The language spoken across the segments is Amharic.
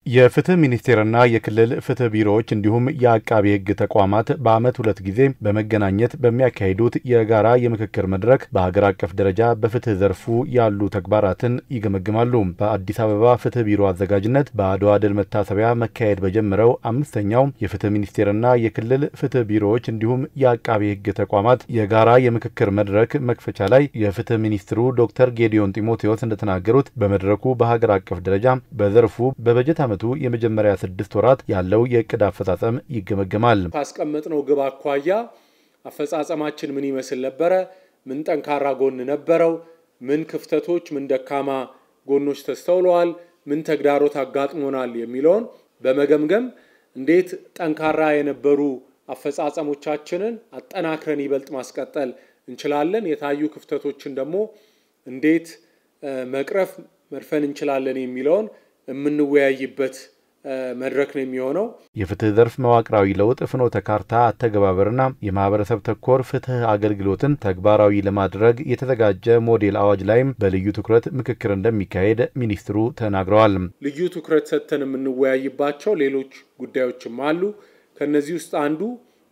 የፍትህ ሚኒስቴርና የክልል ፍትህ ቢሮዎች እንዲሁም የአቃቢ ሕግ ተቋማት በዓመት ሁለት ጊዜ በመገናኘት በሚያካሂዱት የጋራ የምክክር መድረክ በሀገር አቀፍ ደረጃ በፍትህ ዘርፉ ያሉ ተግባራትን ይገመግማሉ። በአዲስ አበባ ፍትህ ቢሮ አዘጋጅነት በአድዋ ድል መታሰቢያ መካሄድ በጀመረው አምስተኛው የፍትህ ሚኒስቴርና የክልል ፍትህ ቢሮዎች እንዲሁም የአቃቢ ሕግ ተቋማት የጋራ የምክክር መድረክ መክፈቻ ላይ የፍትህ ሚኒስትሩ ዶክተር ጌዲዮን ጢሞቴዎስ እንደተናገሩት በመድረኩ በሀገር አቀፍ ደረጃ በዘርፉ በበጀት ዓመቱ የመጀመሪያ ስድስት ወራት ያለው የእቅድ አፈጻጸም ይገመገማል። ካስቀመጥነው ግብ አኳያ አፈጻጸማችን ምን ይመስል ነበረ? ምን ጠንካራ ጎን ነበረው? ምን ክፍተቶች፣ ምን ደካማ ጎኖች ተስተውለዋል? ምን ተግዳሮት አጋጥሞናል? የሚለውን በመገምገም እንዴት ጠንካራ የነበሩ አፈጻጸሞቻችንን አጠናክረን ይበልጥ ማስቀጠል እንችላለን፣ የታዩ ክፍተቶችን ደግሞ እንዴት መቅረፍ መድፈን እንችላለን የሚለውን የምንወያይበት መድረክ ነው የሚሆነው። የፍትህ ዘርፍ መዋቅራዊ ለውጥ ፍኖተ ካርታ አተገባበርና የማህበረሰብ ተኮር ፍትህ አገልግሎትን ተግባራዊ ለማድረግ የተዘጋጀ ሞዴል አዋጅ ላይም በልዩ ትኩረት ምክክር እንደሚካሄድ ሚኒስትሩ ተናግረዋል። ልዩ ትኩረት ሰጥተን የምንወያይባቸው ሌሎች ጉዳዮችም አሉ። ከነዚህ ውስጥ አንዱ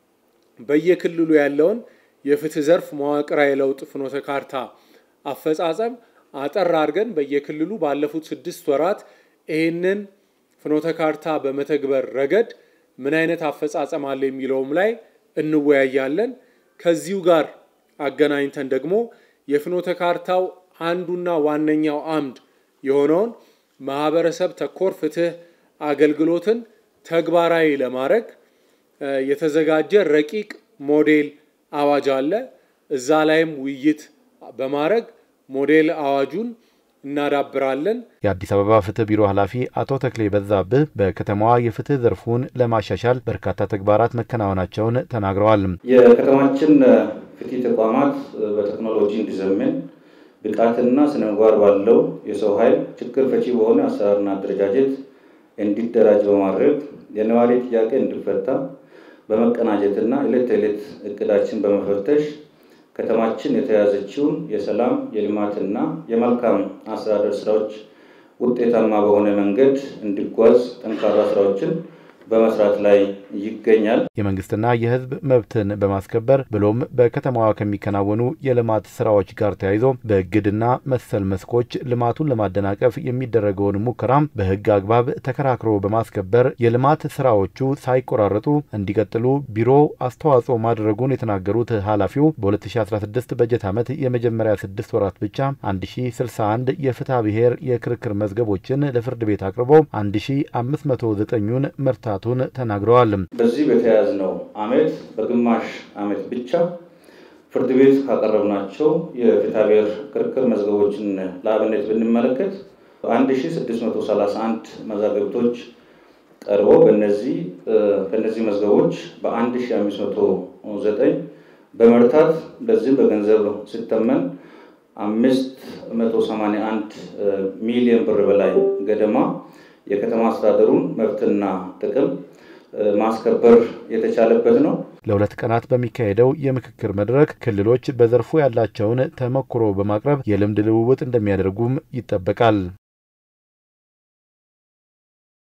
በየክልሉ ያለውን የፍትህ ዘርፍ መዋቅራዊ ለውጥ ፍኖተ ካርታ አፈጻጸም አጠር አድርገን በየክልሉ ባለፉት ስድስት ወራት ይህንን ፍኖተ ካርታ በመተግበር ረገድ ምን አይነት አፈጻጸም አለ የሚለውም ላይ እንወያያለን። ከዚሁ ጋር አገናኝተን ደግሞ የፍኖተ ካርታው አንዱና ዋነኛው አምድ የሆነውን ማህበረሰብ ተኮር ፍትህ አገልግሎትን ተግባራዊ ለማድረግ የተዘጋጀ ረቂቅ ሞዴል አዋጅ አለ። እዛ ላይም ውይይት በማድረግ ሞዴል አዋጁን እናዳብራለን። የአዲስ አበባ ፍትህ ቢሮ ኃላፊ አቶ ተክሌ በዛብህ በከተማዋ የፍትህ ዘርፉን ለማሻሻል በርካታ ተግባራት መከናወናቸውን ተናግረዋል። የከተማችን ፍትህ ተቋማት በቴክኖሎጂ እንዲዘምን ብቃትና ስነ ምግባር ባለው የሰው ኃይል ችግር ፈቺ በሆነ አሰራርና አደረጃጀት እንዲደራጅ በማድረግ የነዋሪ ጥያቄ እንዲፈታ በመቀናጀትና ዕለት ተዕለት እቅዳችን በመፈተሽ ከተማችን የተያዘችውን የሰላም የልማትና የመልካም አስተዳደር ስራዎች ውጤታማ በሆነ መንገድ እንዲጓዝ ጠንካራ ስራዎችን በመስራት ላይ ይገኛል። የመንግስትና የሕዝብ መብትን በማስከበር ብሎም በከተማዋ ከሚከናወኑ የልማት ስራዎች ጋር ተያይዞ በእግድና መሰል መስኮች ልማቱን ለማደናቀፍ የሚደረገውን ሙከራ በሕግ አግባብ ተከራክሮ በማስከበር የልማት ስራዎቹ ሳይቆራረጡ እንዲቀጥሉ ቢሮ አስተዋጽኦ ማድረጉን የተናገሩት ኃላፊው በ2016 በጀት ዓመት የመጀመሪያ ስድስት ወራት ብቻ 1061 የፍትሐ ብሔር የክርክር መዝገቦችን ለፍርድ ቤት አቅርቦ 1509ኙን መርታቱን ተናግረዋል። በዚህ በተያያዝነው ዓመት በግማሽ ዓመት ብቻ ፍርድ ቤት ካቀረብናቸው የፍትሐ ብሔር ክርክር መዝገቦችን ለአብነት ብንመለከት 1631 መዛግብቶች ቀርበው በእነዚህ ከእነዚህ መዝገቦች በ1509 በመርታት በዚህም በገንዘብ ሲተመን አምስት መቶ ሰማንያ አንድ ሚሊዮን ብር በላይ ገደማ የከተማ አስተዳደሩን መብትና ጥቅም ማስከበር የተቻለበት ነው። ለሁለት ቀናት በሚካሄደው የምክክር መድረክ ክልሎች በዘርፉ ያላቸውን ተሞክሮ በማቅረብ የልምድ ልውውጥ እንደሚያደርጉም ይጠበቃል።